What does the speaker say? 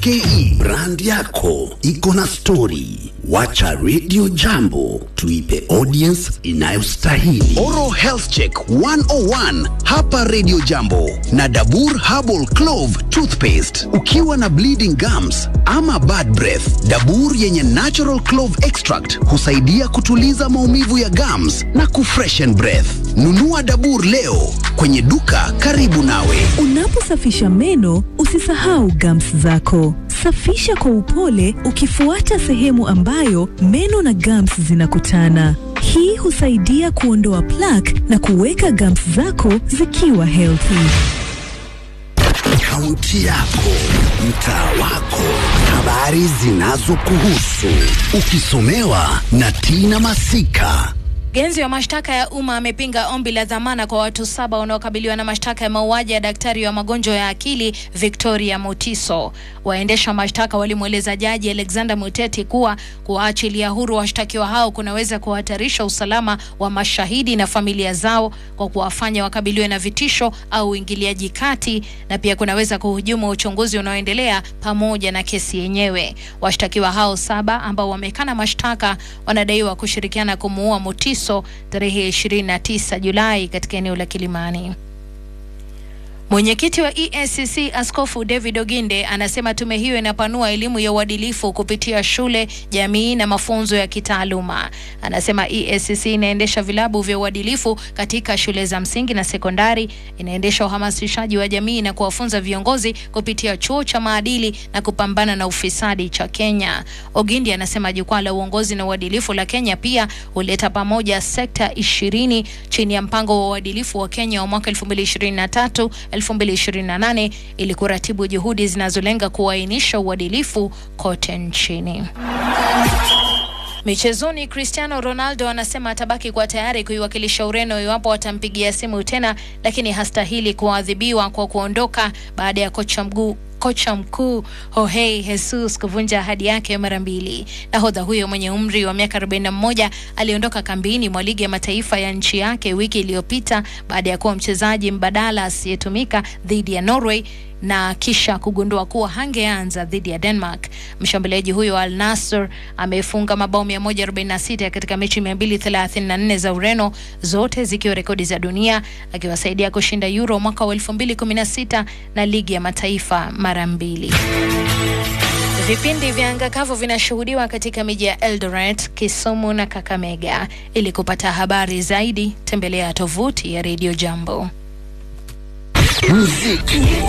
ke brand yako iko na stori wacha radio jambo tuipe audience inayostahili oral health check 101 hapa radio jambo na dabur herbal clove toothpaste ukiwa na bleeding gums ama bad breath dabur yenye natural clove extract husaidia kutuliza maumivu ya gums na kufreshen breath nunua dabur leo kwenye duka karibu nawe Unaposafisha meno usisahau gums zako. Safisha kwa upole ukifuata sehemu ambayo meno na gums zinakutana. Hii husaidia kuondoa plaque na kuweka gums zako zikiwa healthy. kaunti yako, mtaa wako, habari zinazokuhusu, ukisomewa na Tina Masika. Mkurugenzi wa mashtaka ya umma amepinga ombi la dhamana kwa watu saba wanaokabiliwa na mashtaka ya mauaji ya daktari wa magonjwa ya akili Victoria Mutiso. Waendesha mashtaka walimweleza jaji Alexander Muteti kuwa kuwaachilia huru washtakiwa hao kunaweza kuhatarisha usalama wa mashahidi na familia zao kwa kuwafanya wakabiliwe na vitisho au uingiliaji kati, na pia kunaweza kuhujumu uchunguzi unaoendelea pamoja na kesi yenyewe. Washtakiwa hao saba ambao wamekana mashtaka wanadaiwa kushirikiana kumuua Mutiso tarehe 29 Julai katika eneo la Kilimani. Mwenyekiti wa EACC Askofu David Oginde anasema tume hiyo inapanua elimu ya uadilifu kupitia shule, jamii na mafunzo ya kitaaluma. Anasema EACC inaendesha vilabu vya uadilifu katika shule za msingi na sekondari, inaendesha uhamasishaji wa jamii na kuwafunza viongozi kupitia chuo cha maadili na kupambana na ufisadi cha Kenya. Oginde anasema jukwaa la uongozi na uadilifu la Kenya pia huleta pamoja sekta ishirini chini ya mpango wa uadilifu wa Kenya wa mwaka 2023 2028 ili kuratibu juhudi zinazolenga kuainisha uadilifu kote nchini. Michezoni, Cristiano Ronaldo anasema atabaki kuwa tayari kuiwakilisha Ureno iwapo watampigia simu tena, lakini hastahili kuadhibiwa kwa kuondoka baada ya kocha mguu kocha mkuu Jorge Jesus kuvunja ahadi yake mara mbili. Nahodha huyo mwenye umri wa miaka 41 aliondoka kambini mwa ligi ya mataifa ya nchi yake wiki iliyopita baada ya kuwa mchezaji mbadala asiyetumika dhidi ya Norway na kisha kugundua kuwa hangeanza dhidi ya Denmark. Mshambuliaji huyo wa Al Nassr amefunga mabao 146 katika mechi 234 za Ureno, zote zikiwa rekodi za dunia, akiwasaidia kushinda Euro mwaka wa 2016 na ligi ya mataifa mara mbili. Vipindi vya anga kavu vinashuhudiwa katika miji ya Eldoret, Kisumu na Kakamega. Ili kupata habari zaidi, tembelea tovuti ya Radio Jambo. Muziki